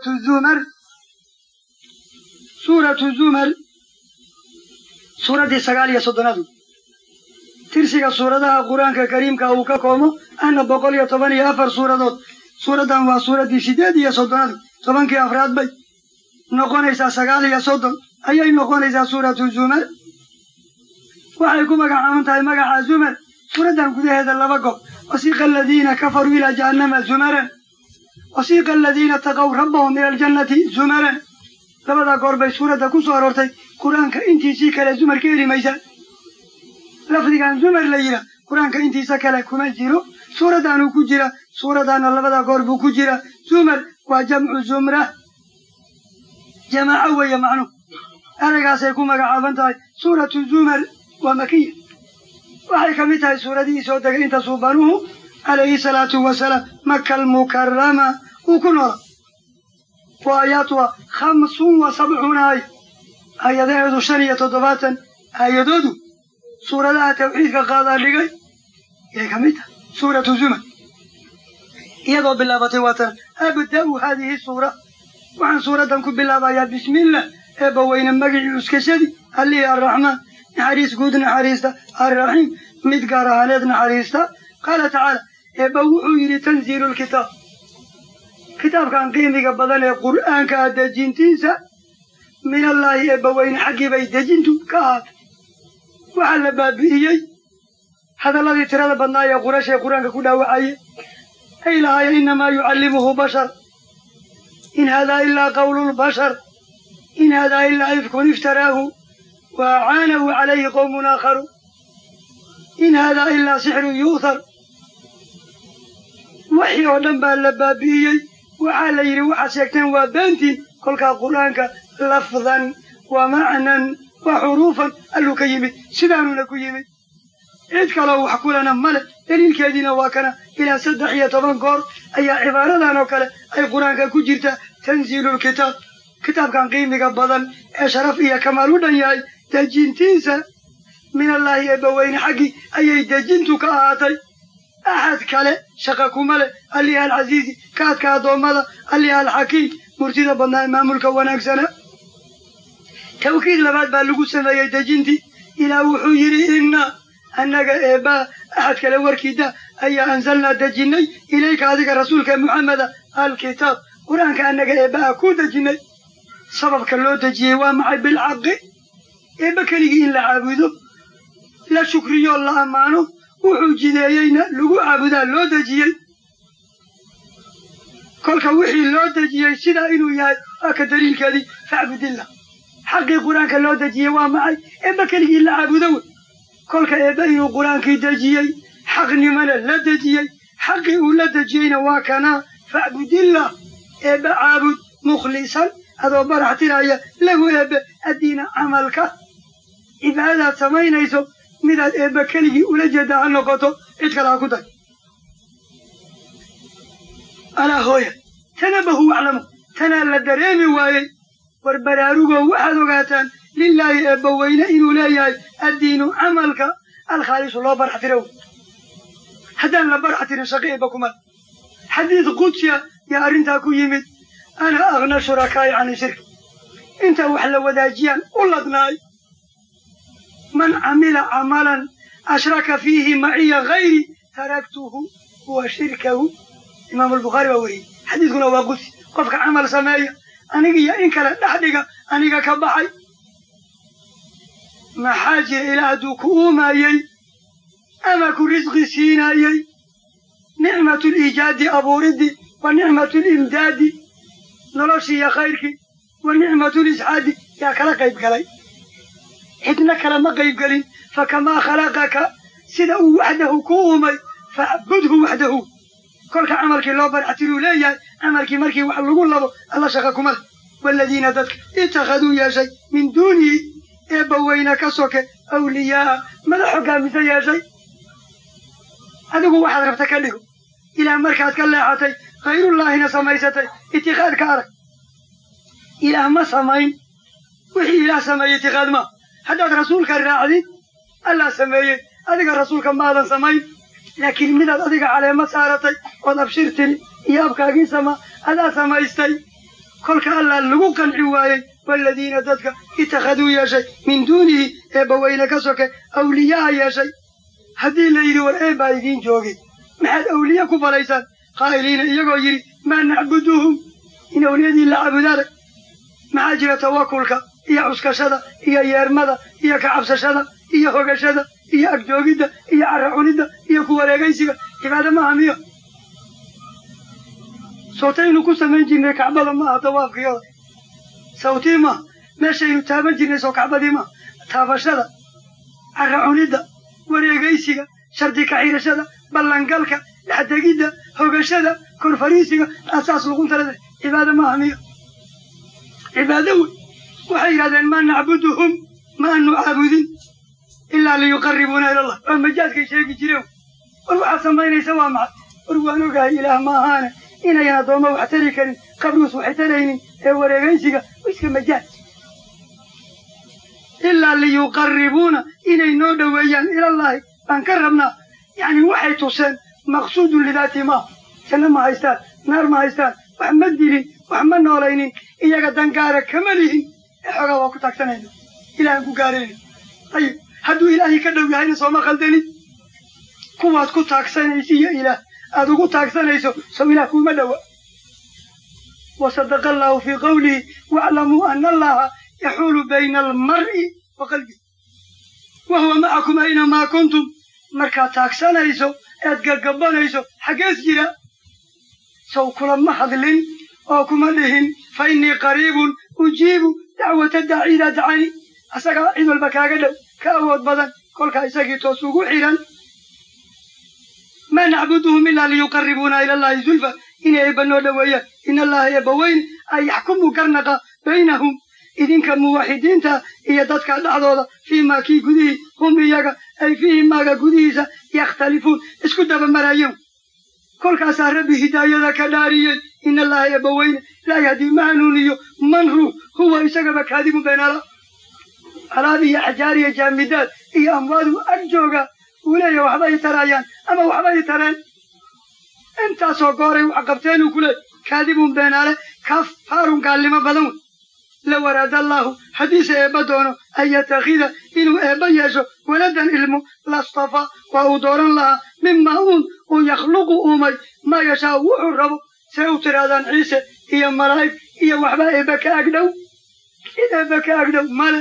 suuratu zumar suuratu zumar suuraddii sagaal iyo soddonaadu tirsiga suuradaha qur-aanka kariimka uu ka koomo ahna boqol iyo toban iyo afar suuradood suuraddan waa suuraddii siddeed iyo soddonaadu tobankii afraad bay noqonaysaa sagaal iyo soddon ayay noqonaysaa suuratu zumar waxay ku magacaaban tahay magaca zumar suuraddan gudaheeda laba gob wasiiqa aladiina kafaruu ilaa jahannama zumaran wasiiqa aladiina taqow rabbahum ila aljannati zumaran labadaa goor bay suuradda ku soo aroortay qur-aanka intiisii kale zumar ka heli maysa lafdigan zumar la yidhaah qur-aanka intiisa kale kuma jiro suuraddaanuu ku jira suuraddaana labada goor buu ku jira zumar waa jamcu zumra jamaaco weeye macnuhu eraygaasay ku magacaaban tahay suuratu zumar waa makiya waxay ka mid tahay suuradihii soo degay inta suubanuhu calayhi salaatu wasalaam maka almukarama uu ku noola wa aayaatuha khamsun wa sabcuuna aaya aayadaheedu shan iyo toddobaatan aayadoodu suuradaha tawxiidka qaadaa dhigay yay ka mid tahay suuratu zumar iyadoo bilaabatay waatan abda'u haadihi suura waxaan suuraddan ku bilaabayaa bismiillah eebba weyne magicii uskashadii allihii arraxmaan naxariis guud naxariista arraxiim mid gaar ahaaneed naxariista qaala tacaala eebba wuxuu yidhi tanziilu lkitaab kitaabkan qiimiga badan ee qur'aanka ah dejintiisa minallaahi eebba weyne xaggii bay dejintu ka ahaatay waxaa la baabi'iyey hadalladii tirada badnaa ee qurash ee qur-aanka ku dhaawacaye ay lahaaya innamaa yucallimuhu bashar in haadaa ilaa qawlu lbashar in haadaa ilaa ifkun iftaraahu wa acaanahu calayhi qowmun aakharu in haadaa ilaa sixrun yu'thar waxii oo dhan baa la baabi'iyey waxaa la yidhi waxaad sheegteen waa beentiin kolkaa qur'aanka lafdan wa macnan wa xuruufan alluu ka yimid sidaanuna ku yimid cid kaloo wax kulana male daliilkeediina waa kana ilaa saddex iyo toban goor ayaa cibaaradan oo kale ay qur-aanka ku jirta tanziilulkitaab kitaabkan qiimiga badan ee sharaf iyo kamaal u dhan yahay dejintiisa minallaahi eebbaweyne xaggii ayay dejintu ka ahaatay axad kale shaqa kuma leh alliha alcasiizi kaadka addoommada alliha alxakiim murtida badnaa ee maamulka wanaagsana tawkiid labaad baa lagu sameeyey dejintii ilaa wuxuu yidhi inna annaga eebbaa axad kale warkiida ayaa anzalnaa dejinnay ilayka adiga rasuulka muxameda alkitaab qur-aanka annaga eebbaha ku dejinnay sababka loo dejiyey waa maxay bilxaqi eebba keligii in la caabudo la shukriyo la ammaano wuxuu jideeyeyna lagu caabudaa loo dejiyey kolka wixii loo dejiyey sidaa inuu yahay waa ka daliilkeedii facbudillah xaqii qur-aanka loo dejiyey waa maxay eebba keligii la caabudo wey kolka eebba inuu qur-aankii dejiyey xaqnimana la dejiyey xaqii uu la dejiyeyna waa kanaa facbudillah eebba caabud mukhlisan adoo barax tiraya lahu eebbe addiina camalka cibaadadaad samaynayso midaad eebba keligii ula jeeddaa ha noqoto cid kale ha ku day alaa hooya tanabahu waclamu tanaa la dareemi waayey war baraarugoo waxaad ogaataan lilaahi eebba weyne inuu leeyahay addiinu camalka alkhaalisu loo barax tiro wey haddaan la barax tirin shaqi eebba kuma xadiid qudsiya yaa arrintaa ku yimid ana akhna shurakaa'i cani shirki inta wax la wadaajiyaan u ladnaay man camila camalan ashraka fiihi maciya hayri taraktuhu wa shirkahu imaamu albukhaari baa weriyey xadiidkuna waa qudsi qofka camal sameeya anigiyo in kale dhex dhiga aniga ka baxay maxaa jira ilaa hadduu ku uumaayey ama ku risqi siinaayey nicmatu liijaadi abuuriddi wa nicmatu limdaadi noloshii iyo khayrkii wa nicmatu lisxaadi yaa kala qayb galay xidna kale ma qayb gelin fakamaa khalaqaka sida uu waxdahu ku uumay facbudhu waxdahu kolka camalkii loo barxatiruu leeyahay camalkii markii wax lagu labo alla shaqa kuma leh waaladiina dadka ittakhaduu yeeshay min duunihi eebba weyna ka soke awliyaa'a madax hoggaamisa yeeshay adigu waxaad rabta ka dhigo ilaah markaad ka leexatay khayrullaahina samaysatay itikaad ka arag ilaah ma samayn wixii ilaah sameeyey itikaad maa haddaad rasuulka raacdid allaa sameeyey adiga rasuulka maadan samayn laakiin midaad adiga caleemo saaratay ood abshir tiri iyo abkaagii sama adaa samaystay kolka allah lagu qanci waayey waaladiina dadka ittakhaduu yeeshay min duunihi eebbaweyne ka soke awliyaha yeeshay haddii la yidhi war eebbaa idiin joogay maxaad awliye ku falaysaan qaa'iliina iyagoo yidhi maa nacbuduhum in awliyadii la cabudaarag maxaa jira tawakulka iyo cuskashada iyo yeermada iyo kacabsashada iyo hogashada iyo agjoogidda iyo carra cunidda iyo ku wareegaysiga cibaado maaha miyo sootaynu ku samayn jirnay kacbada maaha dawaafkiyada sawtii maaha meeshaynu taaban jirnay soo kacbadii maaha taabashada carra cunidda wareegaysiga shardi kaxirashada ballangalka dhexdegidda hogashada korfariisiga asaas luquntalada cibaado maaha miyo cibaado wey waxay yidhahdeen maa nacbuduhum ma aanu caabudin ilaa liyuqaribuuna ilallah waa majaadkay sheegi jireen war waxaad samaynaysa waa maxay war waan ogahay ilaah ma ahaane inayan addoommo wax tari karin qabrius waxay taraynin ee wareegaysiga iska majaad ilaa liyuqaribuuna inay noo dhoweeyaan ilallaahi baan ka rabnaa yacni waxay tuseen maqsuudun lidaati maaha janno ma haystaan naar ma haystaan wax ma dilin wax ma noolaynin iyaga dangaara kama lihin ee xoogaa waa ku taagsanayna ilahan ku gaarayna ayib hadduu ilaahay ka dhow yahayna sooma khaldanin kuwaad ku taagsanaysa iyo ilaah aad ugu taagsanayso sow ilaah kuuma dhowa wasadaqa allaahu fii qawlihi waaclamuu ana allaha yaxuulu bayna almar'i wa qalbihi wa huwa macakum aynamaa kuntum markaad taagsanayso ead gagabanayso xaggees jira sow kulama hadlin oo kuma dhihin fa innii qariibun ujiibu dacwata daaci idaa dacani asagaa cid walba kaaga dhow ka awood badan kolkaa isagii toos ugu xidhan maa nacbuduhum ilaa liyuqaribuuna ila allahi zulfa inay eebba noo dhoweeyaan in allaha eebba weyne ay yaxkumu garnaqa baynahum idinka muwaxidiinta iyo dadka dhexdooda fii maa kii gudihii hum iyaga ay fiihi maaga gudihiisa yakhtalifuun isku dabamaraayeen kolkaasaa rabbi hidaayada ka dhaariyey in allaha eebba weyne laa yahdii ma hanuuniyo man ruux huwa isagaba kaadibun beenala alaab iyo axjaar iyo jaamidaad iyo amwaadu ag jooga uu leeya waxbay taraayaan ama waxbay tareen intaasoo gooray wax qabteenuu ku leey kaadibun beenaale kafaarun gaalnimo badan wey la waraada allaahu haddiise eebba doono an yatakhida inuu eebba yeesho waladan ilmo lastafaa waa uu dooran lahaa mimaa uun uu yakhluqu uumay maa yashaa wuxuu rabo see u tidhaahdaan ciise iyo malaa'ig iyo waxba eebba ka agdhow cid eebba ka agdhow male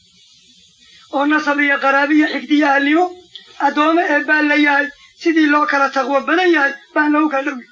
oo nasab iyo qaraabiyo xigdiyo ahalnimo addoommo eebbaa la yahay sidii loo kala taqwo badan yahay baan loogu kala dhow yahay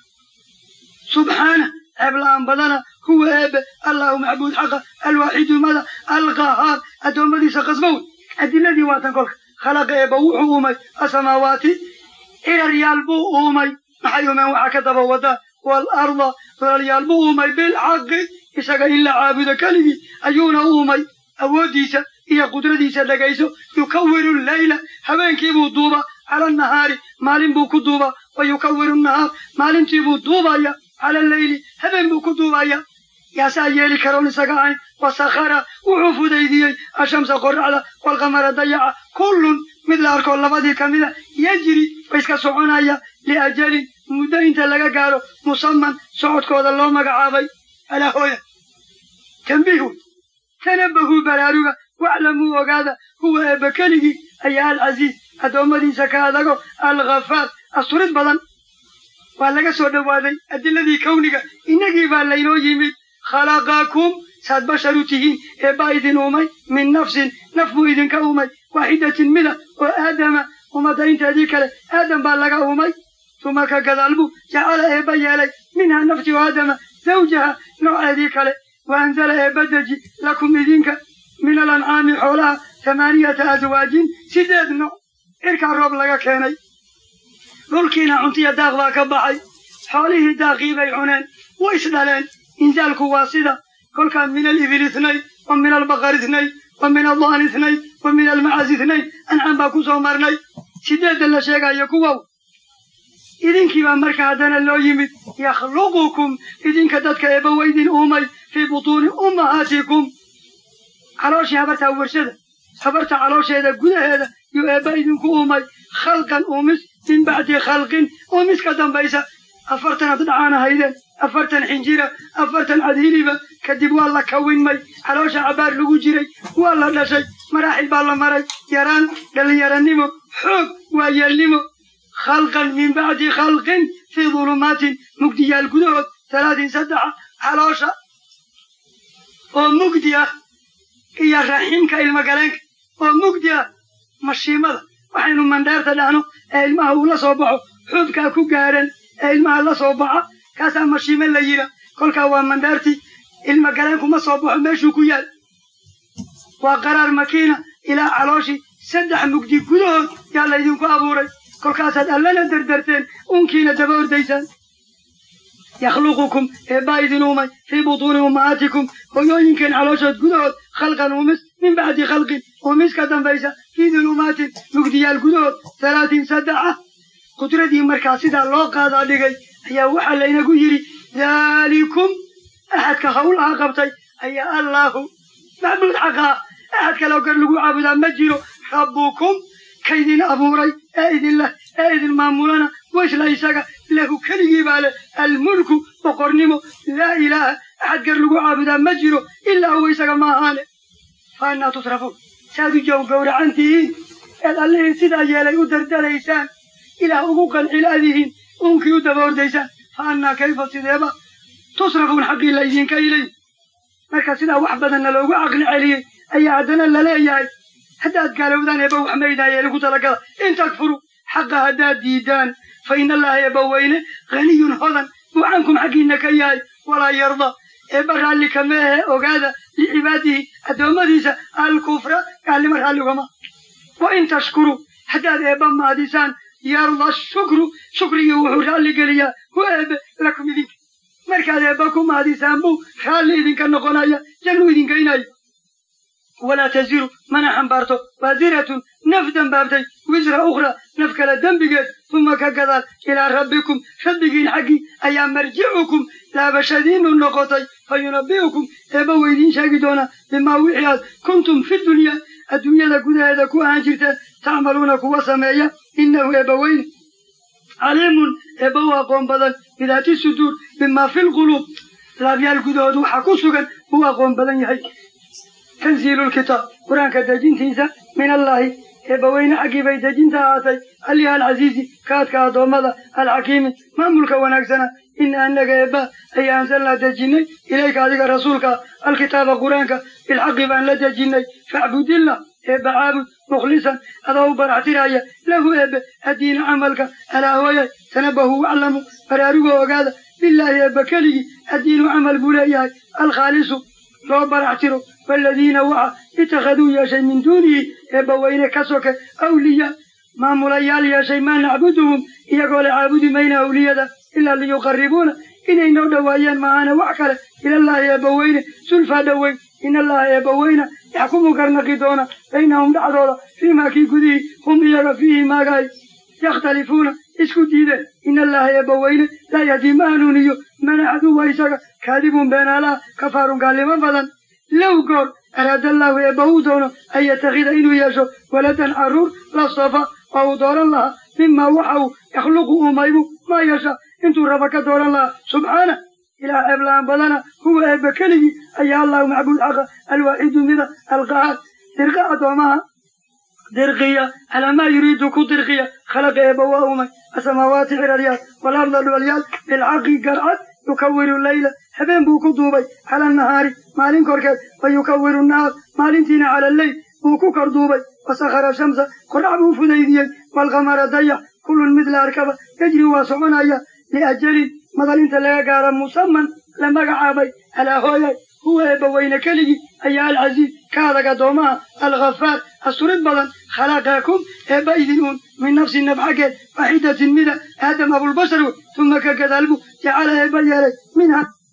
subxaana ceeb la'aan badana huwa eebbe allahu macbuud xaqa alwaaxidu mada alqahaar addoommadiisa qasba wey adiladii waatan kolka khalaqa eebba wuxuu uumay asamaawaati ciraryaal buu uumay maxay uumeen waxaa ka daba wadaa waalarda dolalyaal buu uumay bilxaqi isaga in la caabudo keligii ayuuna uumay awooddiisa iyo qudradiisa dhegayso yukawiru leyla habeenkiibuu duuba cala annahaari maalin buu ku duuba wa yukawiru nahaar maalintiibuu duubaya cala alleyli habeen buu ku duubaya yaasaa yeeli karoon isaga ahayn wasakhara wuxuu fudaydiyey ashamsa qorraxda waalqamara dayaca kullun mid la arkoo labadii ka mida yejri wa iska soconaya liajalin muddo inta laga gaaro musaman socodkooda loo magacaabay alaa hooya tambiih wey tanabahuu baraaruga waclamuu ogaada huwa eebba keligii ayaa alcasiiz addoommadiisa ka adago alkhafaar asturid badan waa laga soo dhowaaday adiladii kawniga innagii baa laynoo yimid khalaqakum saad basharu tihiin eebbaa idin uumay min nafsin naf buu idinka uumay waaxidatin mida oo aadama ummadda inteedii kale aadam baa laga uumay tuma ka gadaal buu jacala eebba yeelay minhaa nafti o aadama zawjaha nooceedii kale wa anzala eebba deji lakum idinka min alancaami xoolaha tamaaniyata aswaajin sideed nooc cirkaa roob laga keenay dhulkiina cuntiya daaq baa ka baxay xoolihii daaqii bay cuneen way isdhaleen inzaalku waa sida kolkaa min alibil itnayn wa min albaqar itnayn wa min adaan itnayn wa min almacas itnayn ancaan baa ku soo marnay sideedda la sheegayo kuwow idinkii baa marka haddana loo yimid yakhluqukum idinka dadka eebba weydin uumay fii butuuni ummahaatikum calooshii habartaa warshada habarta caloosheeda gudaheeda yuu eebba idinku uumay khalqan uumis min bacdi khalqin uumis ka dambaysa afartanaad dhacaan ahaydeen afartan xinjira afartan cadhiliba kadib waa la kawinmay caloosha cabaar lagu jiray waa la dhashay maraaxil baa la maray yaraan dhallinyaranimo xoog waayeelnimo khalqan min bacdi khalqin fii dulumaatin mugdiyaal gudahood talaatin saddexa caloosha oo mugdi ah iyo raxiimka ilmagaleenka oo mugdi ah mashiimada waxaynu mandheerta dhahno ee ilmaha uu la soo baxo xuubkaa ku gaadhan ee ilmaha la soo baxa kaasaa mashiime la yidha kolkaa waa mandheertii ilmagaleenku ma soo baxo meeshuu ku yaal waa qaraar makiina ilaa calooshii saddex mugdi gudahood yaa laydinku abuuray kolkaasaad allana derderteen uunkiina daba ordaysaan yakhluqukum eebbaa idin uumay fii butuuni ummahaatikum hoyooyinkeen calooshood gudahood khalqan uumis min bacdi khalqin uumis ka dambaysa fii dulumaatin mugdiyaal gudahood talaatin saddexa qudradii markaa sidaa loo qaadaa dhigay ayaa waxaa laynagu yidhi daalikum axadka hawlaha qabtay ayaa allaahu macbuud xaqaa axad kaloo gar lagu caabudaa ma jiro rabbukum kaydin abuuray ee idin leh ee idin maamulana washla isaga lahu keligii baa leh almulku boqornimo laa ilaaha axad gar lagu caabudaa ma jiro ilaa huwa isaga ma ahaane fa annaa tusrafuun saad u jow gowracan tihiin eed allihii sidaa yeelay u dardaraysaan ilaah ugu qancilaadihiin uunkii u daba ordaysaan fa annaa kayfa sideeba tusrafuun xaqii laydinka ilay marka sidaa wax badanna loogu caqli celiyey ayaa haddana laleeyahay haddaad gaalowdaan eeba wax maydaayeeli ku talagala in takfuru xaqa haddaad diidaan fa ina allaha eebba weyne haniyun hodan buu cankum xaggiinna ka yahay walaa yarda eebba raalli kama ahe ogaada licibaadihi addoommadiisa alkufra gaalnimo raalligama wa in tashkuru haddaad eebba maadisaan yarda shukru shukrigii wuxuu raalli geliyaa hu eebe lakum idinka markaad eebba ku maadisaan buu raalli idinka noqonaya jannu idinkaynaayo walaa taziru mana xambaarto waasiratun naf dambaabtay wisra ukhra naf kale dembigeed uma ka gadaal ilaa rabbikum rabbigiin xaggii ayaa marjicukum laabashadiinu noqotay fa yunabbi'ukum eebba weydiin sheegi doonaa bimaa wixii aad kuntum fi dunyaa adduunyada gudaheeda ku ahaan jirteen tacmaluuna kuwa sameeya innahu eebba weyne caliimun eebba u aqoon badan bidaati suduur bimaa fi lquluub laabyaal gudahood waxaa ku sugan uu aqoon badan yahay tanziilulkitaab qur-aanka dejintiisa min allaahi eebbaweyne xaggii bay dejinta ahaatay aliha alcasiizi kaadka addoommada alxakiimi maamulka wanaagsana ina annaga eebba ayaa ansalnaa dejinnay ilayka adiga rasuulka alkitaaba qur-aanka bilxaqi baan la dejinnay facbudillah eebba caabud mukhlisan adoo u baraxtiraya lahu eebbe addiina camalka alaa hooyay tanabahu waclamu baraarugoo ogaada bilaahi eebba keligii addiinu camal buu leeyahay alkhaalisu loo baraxtiro waaladiina waxa ittakhaduu yeeshay min duunihi eebba weyne ka soke awliyaa maamulayaal yeeshay maa nacbuduhum iyagoo la caabudi mayna awliyada ilaa liyuqarribuuna inay noo dhowaayeen maaana wax kale ilallaahi eebba weyne sulfaa dhoweyn in allaha eebba weyna yaxkumu garnaqi doona baynahum dhexdooda fiimaa kii gudihii hum iyaga fiihi maagaay yakhtalifuuna isku diideen in allaha eebba weyne laa yahdii ma hanuuniyo mana caduwa isaga kaadibun beenaalaha kafaarun gaalnimo badan low goor araadallaahu eebba uu doono an yattakhida inuu yeesho waladan carruur lastafa waa uu dooran lahaa mimaa waxa uu yakhluqu uumaybu maa yasha intuu raba ka dooran lahaa subxaana ilaah ceebla-aan badana huwa eebba keligii ayaa allahu macbuud xaqa alwaaxidu mida alqahaar dirqa addoomaha dirqiya calaa maa yuriidu ku dirqiya khalaqa eebba waa uumay asamaawaati ciraryaal walarda dhulalyaal bilxaqi garcad yukawiru leyla habeen buu ku duubay cala nahaari maalin korkeed wa yukawiru nahaar maalintiina cala alleyl buu ku kor duubay wasakhara shamsa qorax buu fudaydiyey waalqamara dayax kullun mid la arkaba yajri waa soconaya liajalin madal inta laga gaara musaman la magacaabay alaa hooyay huwa eebba weyne keligii ayaa alcasiiz ka adag addoomaha alkhafaar asturid badan khalaqakum eebba idin uun min nafsin naf xaggeed waaxidatin mida aadam abulbashar wey tuma ka gadaalbu jacala eebba yeelay minha